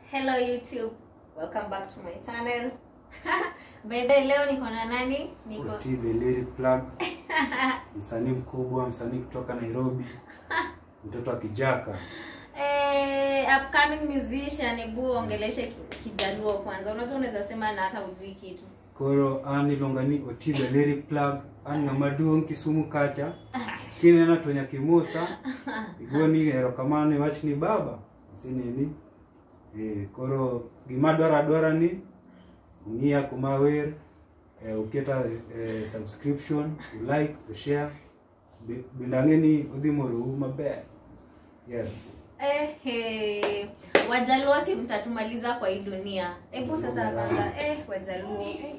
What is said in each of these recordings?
Hello YouTube, welcome back to my channel. By the way, leo niko na nani? Niko Oti the lyric plug, msanii mkubwa, msanii kutoka Nairobi, mtoto wa Kijaka. eh, upcoming musician. Ebu ongeleshe ki- Kijaluo kwanza. Unajua unaweza sema na hata ujui kitu. Koro ani longani Oti the lyric plug, ani ngamaduong Kisumu kacha. Kine na tonya kimusa. Igoni erokamano wach ni baba. Sinini. Eh, koro gima dwara dwara ni ung'ia kuma wer eh, uketa eh, subscription ulike ushare Be- bende ang'e ni odhi morou maber yes Eh, eh, Wajaluo si mtatumaliza kwa hii dunia. Hebu sasa kwanza eh, Wajaluo. Eh.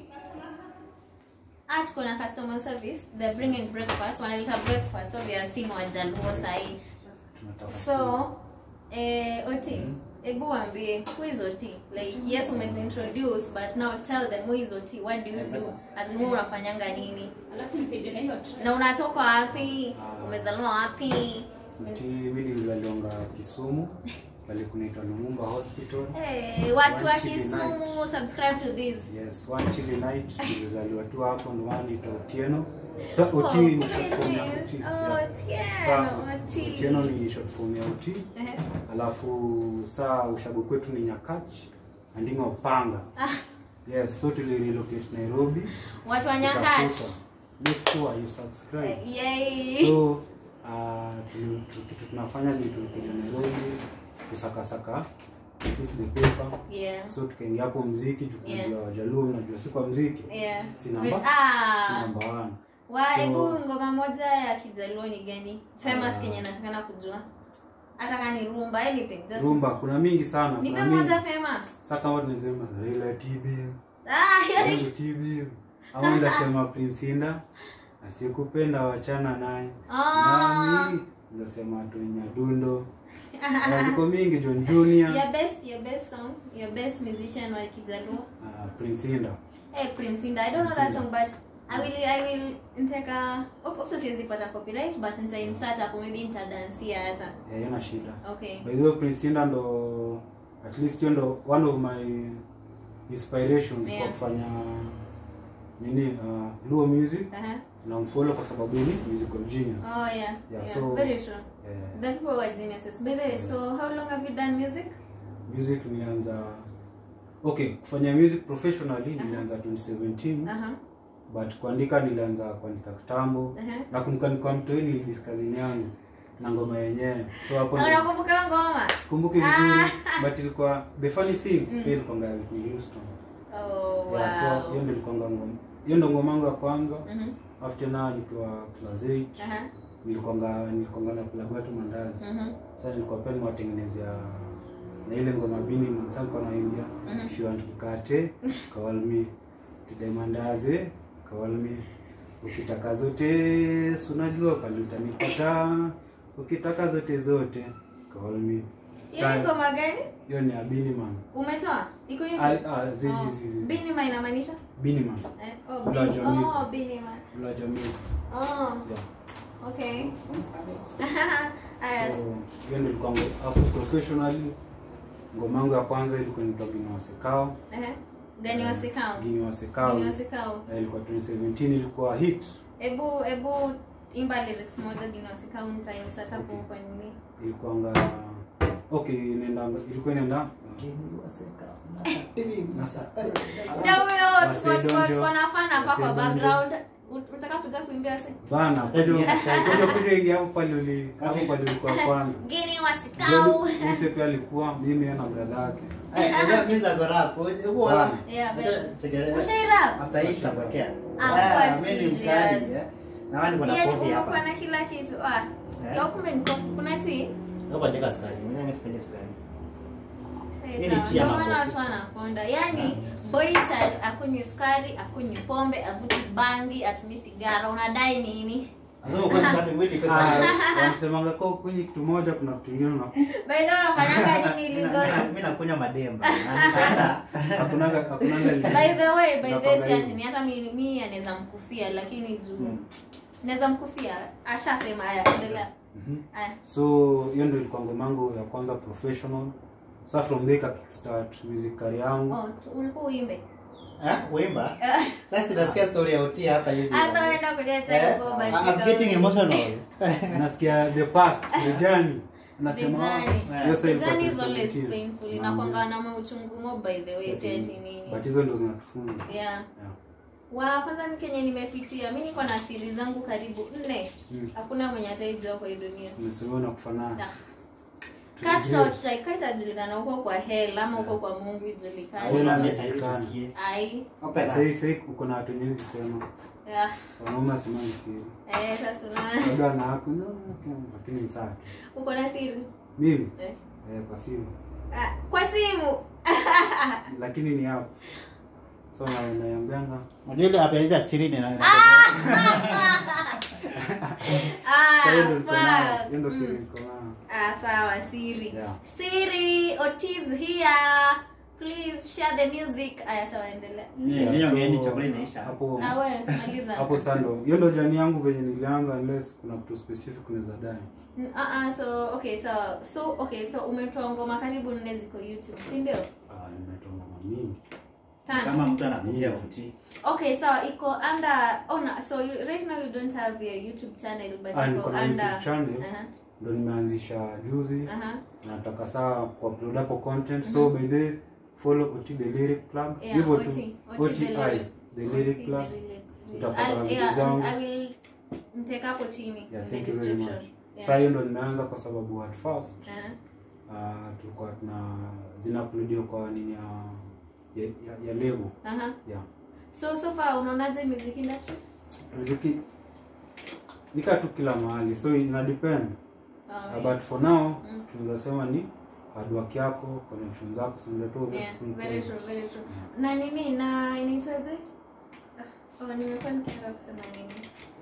Ah, tuko na customer service. They're bringing breakfast. Wanaleta breakfast. Obviously ni Wajaluo sahi. tunataka So, eh, Oti, hebu waambie who is Oti? Like yes, umezintroduce but now tell them who is Oti. What do you do? As in wewe unafanyanga nini? Na unatoka wapi? Umezaliwa wapi? Ati mimi nilizaliwanga Kisumu pale kunaitwa Lumumba Hospital. Hey, watu wa One chili Kisumu, subscribe to this. Yes, one chilly night nilizaliwa tu hapo ndo maana naitwa Otieno. Sa Oti ni short form ya Oti. Oh, Yeah. Sa Otieno, Oti. Otieno ni short form ya Oti. Ehe. Alafu saa ushago kwetu ni Nyakach andinga Upanga. Yes, so tuli relocate Nairobi. Watu wa Nyakach. Tukafuta. Make sure you subscribe. Yay. so uh, tuli- tu- kitu tunafanya ni tulikuja nairobi kusakasaka piece the paper Yeah. so tukaingia hapo mziki Yeah. tukajua wajaluo mnajua si kwa mziki Yeah. si namba Ah. si namba one Wa, So- hebu ngoma moja ya Kijaluo ni gani? Famous Ah. Kenya natakana kujua. Hata kama ni rumba anything just rumba kuna mingi sana Nipe kuna mingi moja famous. sa kama tunasema Raila TB Ah, hiyo ni Raila TB ama ndasema Prince Inda asiyekupenda wachana naye Ah. nami ndasema Tonya Dundo Na ziko mingi John Junior your best your best song, your best musician wa Kijaluo. uh, Prince Inda Hey Prince Inda, I don't know that Prince song but I will I will nitaka oh, also siwezi pata copyright but nita insert hapo maybe nitadansia hata. Eh, yana shida Okay. by the way Prince Inda ndo at least hiyo ndo one of my inspirations Yeah. kwa kufanya nini uh, Luo music Uh-huh. na mfollow kwa sababu ni musical genius Oh yeah. Yeah, Yeah, so- very true. eh, The people were geniuses. By the way, so how long have you done music? music nilianza okay kufanya music professionally nilianza 2017 Uh-huh. but kuandika nilianza kuandika kitambo Uh-huh. nakumbuka nilikuwa mtoi nilidiskazini yangu na ngoma yenyewe so hapo Na ndio- unakumbuka ngoma? sikumbuki vizuri but ilikuwa the funny thing Mm. pia ilikuwa ni Houston Oh wow. yeah, so hiyo ndio ilikuwa ngoma hiyo ndio ngoma yangu ya kwanza Mhm. after na nikiwa class 8 Aha. nilikuwa nilikuwa na plug watu mandazi Mhm. sasa nilikuwa pia nimewatengenezea na ile ngoma bini sasa nilikuwa naimbia Mhm. if you want mkate call me kidai mandazi call me ukitaka zote si unajua pale utanipata ukitaka zote zote call me Hiyo ni Sasa, ngoma gani? hiyo ni abini man Umetoa? Iko Ah, YouTube? ah, zizi Oh. zizi zizi. Binima inamaanisha? bini man Eh, oh, Ula bin, Jamaica. oh, Binima. la jamii Oh, yeah. okay. so Aya, hiyo ndio ilikuwa ngo- afu professionally ngoma yangu ya kwanza ilikuwa inaitwa Gini Wasekao ehe. Gani wasikao? Gini Wasekao Gani wasikao? Eh, ilikuwa 2017 ilikuwa hit Ebu ebu imba lyrics moja Gani wasikao nitainsert hapo kwa nini? ilikuwa nga okay inaenda ilikuwa inaenda Ndio huyo Wase tuko tuko donjo. tuko na fan hapa kwa Wase donjo. background. Ut- Unataka kuja kuimbia sasa? bana kuja kuja kuja ingia hapo pale uli hapo pale ulikuwa kwanza Gani wasikao? Mse pia alikuwa mimi na brother yake Bana. Yeah, but Ushairap? after hii tunakwekea Ah, Ah, kwa mimi ni serious. mkali eh. na wani kuna Yaani kofi kumekuwa hapa na kila kitu. Ah. Eh? Ya kumbe ni kofi kuna tea? hapa jeka skari mimi sipendi skari Eh, Ili sawa. tia Ndio maana makofi. watu wanakonda. Yaani boy child akunywi sukari, akunywi pombe, avuti bangi, atumii sigara. Unadai nini? Lazima ukuwe msafi mwili kwa Ah, sababu wanasemanga kwa kwenye kitu moja kuna kitu kingine na By the way, unafanyanga nini Mimi lingo? na- mimi nakunywa mademba na nipenda hakunanga hakunanga By the way, by the way, Unapanga si ati hivi. ni hata mi mi anaweza mkufia lakini juu Mm. naweza mkufia. Ashasema haya, endelea. Mhm. Haya. so hiyo ndio ilikuwa ngoma yangu ya kwanza professional Sasa from there ka kickstart music career yangu. Oh, tu- ulikuwa uimbe. Eh, wimba. Sasa nasikia story ya Oti hapa hivi. Hata weenda kuleta Eh, hivyo basi. I'm getting emotional. Nasikia the past, the journey. Nasema The journey. "Ah, hiyo sasa The ilikuwa journey is always 2017." painful. Manze. Inakuanga na mauchungu mo by the way, si ati But nini. hizo ndo zinatufunga. Yeah. Yeah. Wa kwanza mi Kenya nimepitia. Mi niko na siri zangu karibu nne. Mm. Hakuna mwenye ataijua kwa hii dunia. Umesema na kufanana. Ah. Cut out try cut itajulikana huko kwa hell ama huko kwa Mungu Wewe ijulikane. na mesa hizi tusikie. Ai. Opera. Sasa sasa uko na watu wengi sema. Yeah. Wanaume wasemani siri. Eh, sasa unaona. Labda na hako no, lakini ni sawa. Uko na siri? Mimi Eh. eh, kwa simu. Ah, kwa simu. Lakini ni hapo. So na naambianga Unajua ile hapa ile siri ni na. Ah, sasa hiyo ndo niko nayo. fuck. Hiyo ndo siri Mm. niko nayo. Ah, sawa, siri. Yeah. Siri, Otiz here. Please share the music. Aya, sawa, endelea. Mimi Yeah, ngeni so, chakula inaisha. Hapo Ah, we, maliza. hapo sasa ndo hiyo ndo jani yangu venye nilianza unless kuna kitu specific unaweza dai. Mm, ah, ah, so okay, sawa. So okay, so umetoa ngoma karibu nne ziko YouTube, si ndio? Ah, nimetoa ngoma mingi. Tano. Kama mtu anakuja Oti. Okay, sawa, iko under oh, na, so you, right now you don't have your YouTube channel but Ah, iko niko na under YouTube channel Aha. ndo nimeanzisha juzi. Aha. nataka saa kuupload hapo content so by the follow ot the lyric club Yeah, hivyo OT, tu OT oti the lyric- the OT lyric the club lyric- Utapata I'll- video yeah, zangu. I will mteka hapo chini yeah in the thank you very much description. Yeah. saa hiyo ndo nimeanza kwa sababu at first Aha. uh, tulikuwa tuna zinauploadiwa kwa nini ya ya, ya, ya lebo Aha. yeah So so far unaonaje music industry? muziki nika tu kila mahali so ina depend uh, Alright. but for now Mm. tunaweza sema ni hard work yako connection zako sinaletu Yeah, very true, very true. Na nini na inaitwaje? Ah, Oh, nimekuwa nikitaka kusema nini?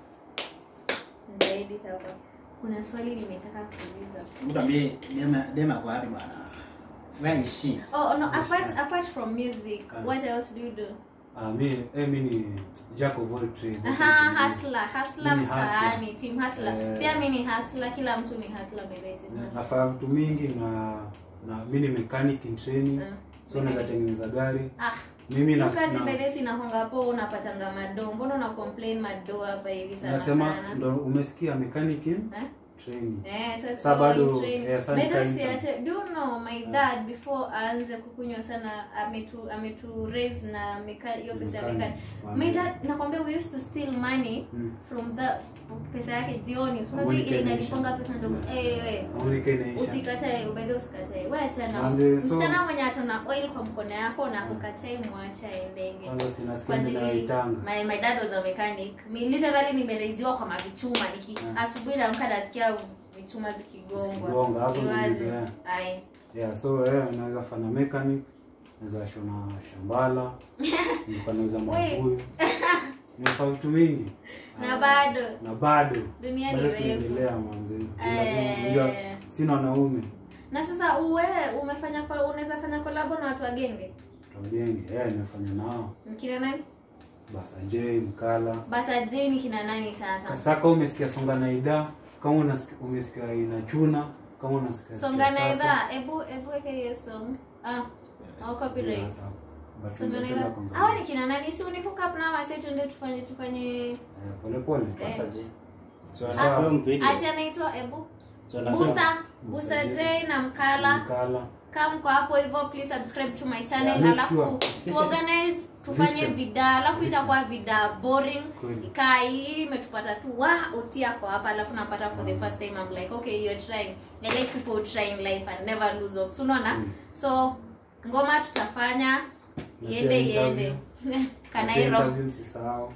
Nitaedit hapa. Kuna swali nimetaka kuuliza. Mtu ambaye dema dema kwa wapi bwana? Where is she? Oh, no, apart apart from music, Ah. what else do you do? uh, mi eh, mi ni jack of all trades Aha, hustler, hustler Mimi hustler. mtaani, team hustler. Eh. Pia mimi ni hustler, kila mtu ni hustler by the way. team Na- hustler. nafanya vitu mingi na na mi ni mechanic in training Mm. so naweza tengeneza gari Ah, mimi hiyo na, kazi by na, the way sinakwanga hapo unapatanga mado. Mbona una complain mado hapa hivi sana nasema sana? ndo umesikia mechanic in Eh? training Eh, sasa Sa bado, so train. eh, sa By the way, nika si intern. ate- do you know my dad before aanze kukunywa sana ametu ametu raise na meka hiyo pesa ya Mechanic. mekani. My dad nakwambia we used to steal money Mm. from the pesa yake jioni. So, Unajua Money ile inaisha. inaliponga pesa ndogo. Yeah. Eh, we. Amonika inaisha Usikatae, by the way usikatae. Wewe achana. Manze, so- Msichana mwenye atana oil kwa mkono yako na kukatai mwacha aendenge. kwanza Kwa sinasikia ajili ninaitanga my, my dad was a mechanic. Mi literally nimereiziwa kwa mavichuma niki Mm. asubuhi naamka nasikia vichuma zikigongwa. Zikigonga, hapo ndo Niwaze. nimezoea. Ai. yeah so eh, naweza fanya mechanic naweza shona shambala nilikuwa nauza mabuyu nimefanya vitu mingi Na Ah, bado na bado dunia ni bado refu. tunaendelea manzi Eh. unajua sina wanaume Na sasa uwewe umefanya kwa unaweza fanya kolabo na watu wa genge? tujenge eh nimefanya nao Mkina nani? Basanje Mkala Basa Jane kina nani sasa? Kasaka umesikia songa na idhaa kama unasikia umesikia inachuna kama unasikia Songa sikia na sasa. idhaa. Ebu ebu weke hiyo song. Ah. Au copyright. Yeah, sawa. But Songa na ningependa idhaa. kuangalia. Hawa ni kina nani? Si uni hook up na wase tuende tufanye tufanye Eh, pole pole Eh. Sasa je. So Ah, na film video. Ati anaitwa Ebu. So na Busa, Busa Busa J. J na Mkala. Mkala Kama mko hapo hivyo please subscribe to my channel Yeah, make alafu sure. tuorganize tufanye Vixen. vida alafu Vixen. itakuwa vida boring Kweli. ikaa hii imetupata tu wa utia kwa hapa alafu napata for the first time I'm like okay you're trying I like people who try in life and never lose hope so unaona Mm. so ngoma tutafanya Na iende pia iende Na pia kanairo interview msisahau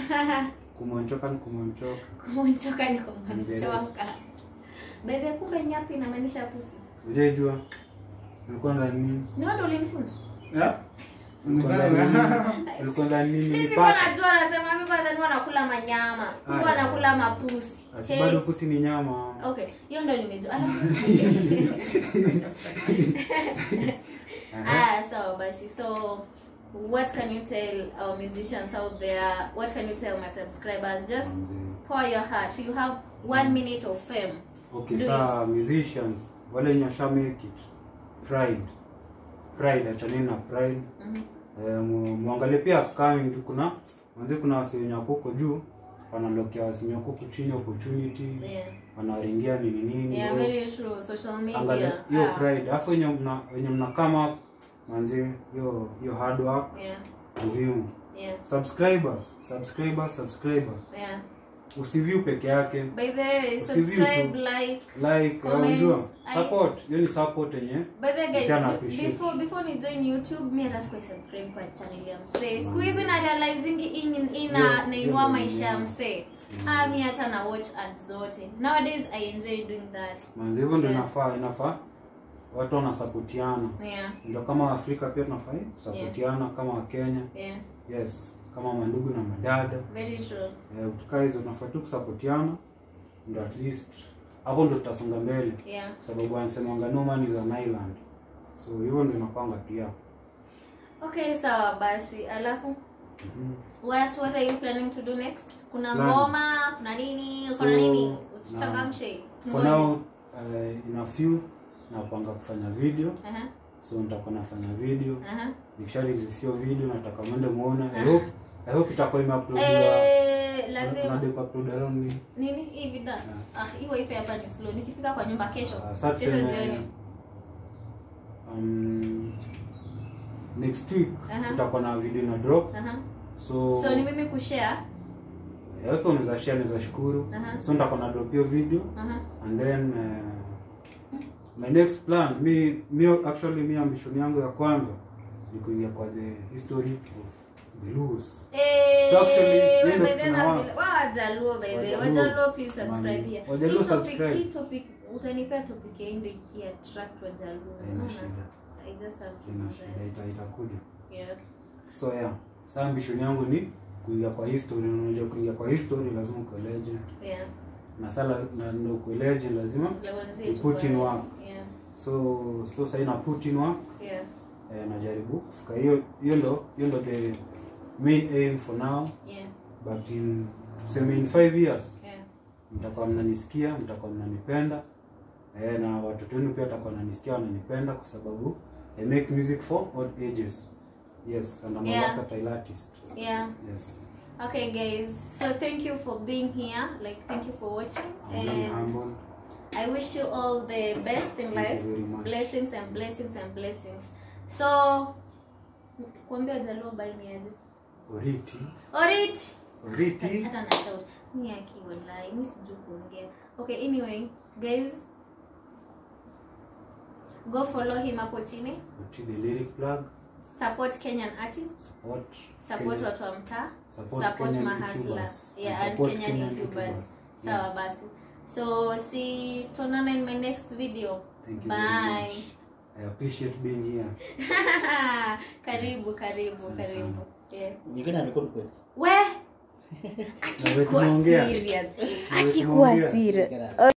kumonchoka ni kumonchoka kumonchoka ni Kiingereza. kumonchoka bebe kumbe nyapi inamaanisha pusi ujaijua ulikuwa na nini ni watu ulinifunza ulikuwa na nini ulikuwa na nini Mimi sikuwa nipata najua anasema mimi kwanza nilikuwa nakula manyama. Nilikuwa Aya. nakula mapusi. asi Okay. bado pusi ni nyama Okay, hiyo ndio nimejua. Alafu Ah, so basi. So what can you tell our musicians out there? What can you tell my subscribers? Just Manze. pour your heart. You have one minute of fame. okay Do saa musicians wale wenye washa make it pride pride achaneni na pride Mhm. eh, mu- muangalie pia upcoming juu kuna manzi kuna wasenyaku huko juu wanalokea wasenyaku huku chini opportunity Yeah. wanawaringia nini nini Yeah, Yo, very true. Social angalia media. hiyo Ah, pride alafu wenye mna wenye mna kama manzi hiyo hiyo hard work Yeah. muhimu Yeah. subscribers subscribers subscribers Yeah. usiview peke yake By the way, Usiview subscribe, tu. like. like Comment. unajua I- support hiyo ni support yenye By the way, guys, Msichana be- appreciate. before before ni join YouTube, mi hata sikuwa subscribe kwa channel ya msee. Siku hizi na realizing in ina Yeah, nainua yeah, maisha ya yeah. msee. Ah, mi hata na watch ads zote. Nowadays I enjoy doing that. manzi hivyo ndio Yeah. inafaa inafaa watu wanasapotiana Yeah. ndio kama Afrika pia tunafaa kusapotiana kama Wakenya Yeah. yes kama mandugu na madada Very true. eh, tukaa hizo tunafaa tu kusapotiana ndio at least hapo ndio tutasonga mbele Yeah. kwa sababu wanasemanga no man is an island so hivyo ndio inakwanga pia Okay, sawa basi. Alafu Mhm. what what are you planning to do next? Kuna Plan. ngoma, kuna nini? So, Kuna nini? na- Uchangamshe. for now uh, in a few napanga kufanya video Aha. so nitakuwa nafanya video Aha. nikisha release hiyo video nataka mwende muone i hope i hope itakuwa imeuploadiwa Eh, lazima nade kuupload around ni nini hii vida ah hii wifi hapa ni slow nikifika kwa nyumba kesho uh, sasa kesho tuseme jioni um, next week Aha. tutakuwa na video na drop aha so so ni mimi kushare yote unaweza share unaweza shukuru Aha. so nitakuwa na drop hiyo video aha and then uh, my next plan mi, mi actually mi ambition yangu ya kwanza ni kuingia kwa the history of the Luos eh So actually, wewe ndio by the tunawa- way wajaluo by the way Wajaluo. wajaluo please subscribe Mami. here Wajaluo hii topic subscribe. hii topic utanipea topic ya indi ya attract wajaluo haina Unaona? shida i just have to haina do shida that ita- itakuja yeah so yeah sa ambition yangu ni kuingia kwa history na unajua kuingia kwa history lazima uko legend yeah na sala na ndio uko legend lazima Lewanzi You tu put in kwa- work. yeah so so sasa ina put in work yeah eh, najaribu kufika hiyo hiyo ndo hiyo ndo the main aim for now yeah but in tuseme in five years yeah mtakuwa mnanisikia mtakuwa mnanipenda eh, na watoto wenu pia watakuwa wananisikia wananipenda kwa sababu I make music for all ages yes and I'm a Yeah. versatile artist yeah yes Okay, guys. So thank you for being here. Like, thank you for watching, I'm very and humble I wish you all the best in Thank life. you very much. Blessings and blessings and blessings. So, kuambia jaluo bai ni aje? oriti Orit. oriti Hata na shout. Ni aki wallahi, mimi sijui kuongea. Okay, anyway, guys. Go follow him hapo chini. oriti the lyric plug Support Kenyan artists. support Support Kenya- watu wa mtaa. Support Support Kenyan mahasla. YouTubers. Yeah, And and support Kenyan Kenyan YouTubers. YouTubers. Sawa Yes. basi. So see tuonana in my next video. Thank you Bye. very much. I appreciate being here. karibu karibu Asante karibu. sana. Yeah. nyingine alikuwa kweli We Na wewe tumeongea. serious. Na wewe Akikuwa tumeongea. serious. Get out.